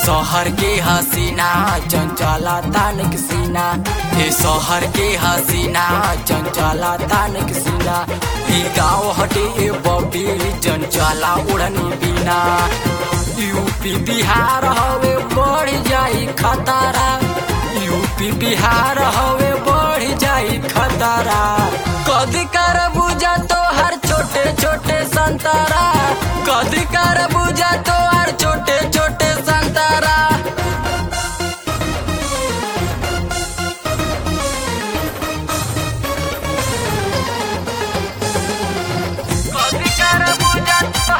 शहर के हसीना चंचला तानक सीना ए शहर के हसीना चंचला तानक सीना ई गाँव हटे ए बॉबी चंचला उड़नी बिना यूपी बिहार हवे बढ़ जाई खतरा यूपी बिहार हवे बढ़ जाई खतरा कदी कर बुझा तो हर छोटे छोटे संतरा कदी कर बुझा तो हर छोटे छोटे संतरा कदी कर बुझा तो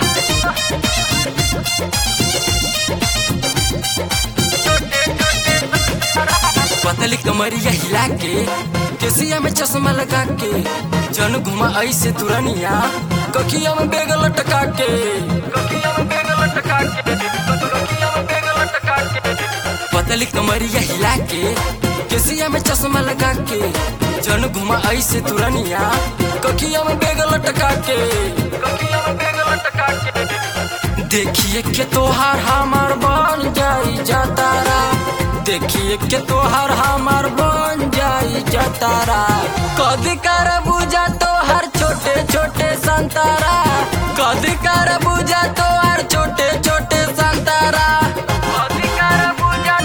छोटे छोटे पतली कमरिया हिला के केसिया में चश्मा लगा के जन घुमा ऐसे तुरनिया कखिया में बेग लटका के कखिया में बेग लटका के कखिया में बेग लटका के पतली कमरिया हिला के केसिया में चश्मा लगा के जन घुमा ऐसे तुरनिया कखिया में बेग लटका के कखिया में बेग लटका के देखिए के तोहार हमार बन जाई जतारा देखिए के तोहार हमार बन जाई जतारा कदी कर बुझा तोहार छोटे छोटे संतारा कदी कर बुझा तोहार छोटे छोटे संतारा कदी कर बुझा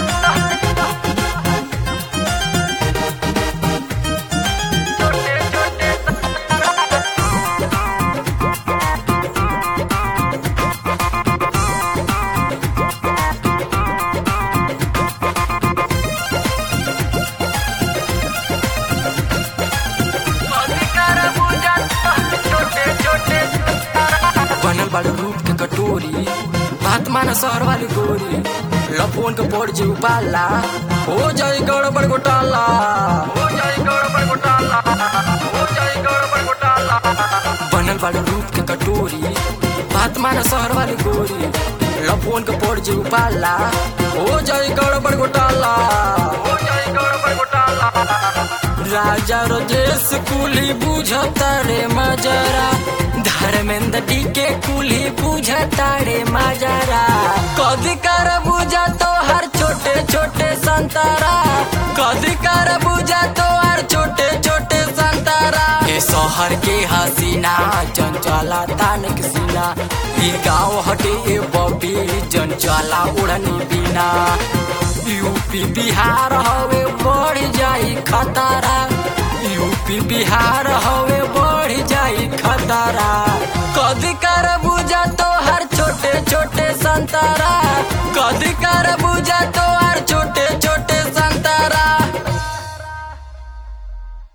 छोटे छोटे बनल बाड़ू रूप के कटोरी बात माना शहर वाली गोरी लफोन के पड़ जे उपाला हो जाए गड़बड़ घोटाला हो जाए गड़बड़ घोटाला हो जाए गड़बड़ घोटाला बनल बाड़ू रूप के कटोरी बात माना शहर वाली गोरी लफोन के पड़ जे उपाला हो जाए गड़बड़ घोटाला हो जाए गड़बड़ घोटाला राजा रजेश कुली बुझता रे मजरा धर्मेंद्र डी के कुली बुझता रे मजरा कदी कर बुझा तो हर छोटे छोटे संतारा कदी कर बुझा तो हर छोटे छोटे संतारा ए शहर के हसीना चंचला तानक सीना ई गाँव हटे ए बॉबी चंचला उड़नी बिना यूपी बिहार हवे बढ़ जाई खतरा यूपी बिहार हवे बढ़ जाई खतरा कदी कर बुझा तो हर छोटे छोटे संतरा कदी कर